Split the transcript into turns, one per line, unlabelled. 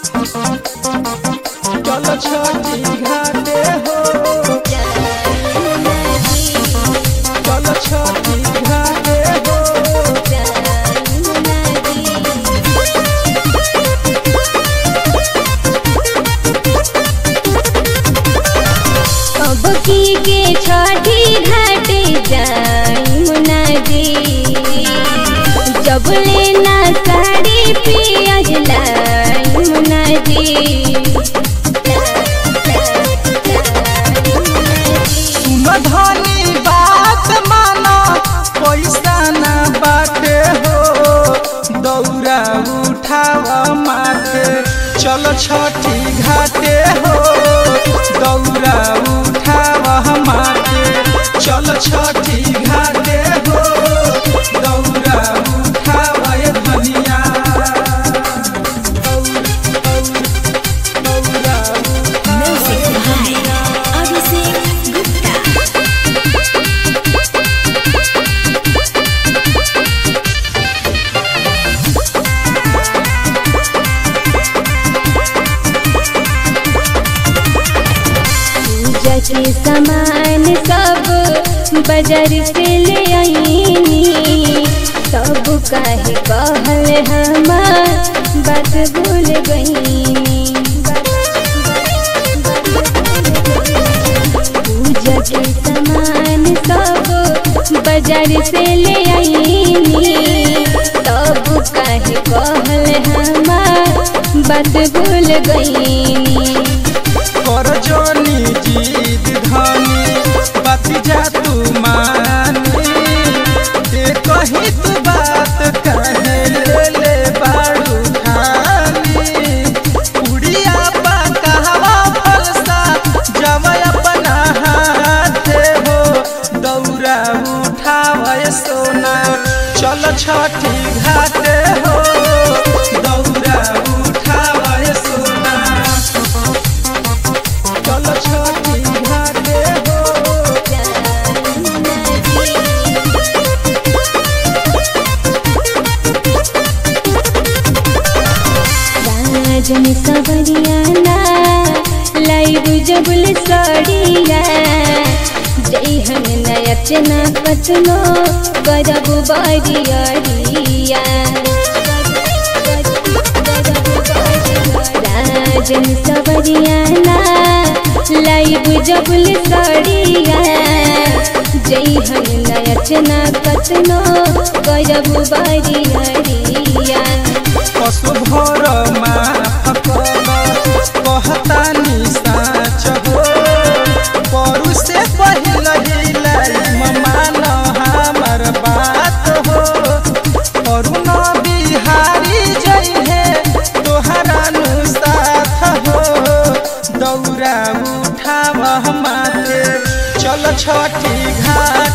चल छठी घाटे हो चल छठी घाटे हो
अब की के छठी घाट जाई मुनाजी जब लेना साड़ी पियाज लाई मुनाजी
सुन धनी बात मानो पैसा ना बाटे हो दौरा उठाव माथे चल छठी घाटे हो दौरा उठाव माथे चल छठी घाटे हो दौरा उठाव ये धनिया दौरा उठाव
पूजा के सामान सब बाजार से ले आईनी सब काहे कहल हमार बात भूल गईनी पूजा के सामान सब बाजार से ले आईनी सब काहे कहल हमार बात भूल गईनी
कर जोनी जीत धनी बात जा तू मानी दे कही तू बात कहे ले ले बाड़ू खानी उड़िया पा कहवा फलसा जब अपना हाथे हो दौरा उठावे सोना चल छठी घाटे हो दौरा उठावे सोना चल छठी घाटे हो
राजन सवरियाना लाइव जबुल सड़िया जय हम नयचना पतनो करब बरियरिया राजन सवरियाना लाइव जबुल सड़िया जय हम नयचना पतनो करब बरियरिया
पशु भर माफ कर कहतानी साच हो परू से पहिल हिलाई मान हमर बात हो अरुण बिहारी जइहे तोहरा नु साथ हो दौरा उठाव माथे चल छठी घाट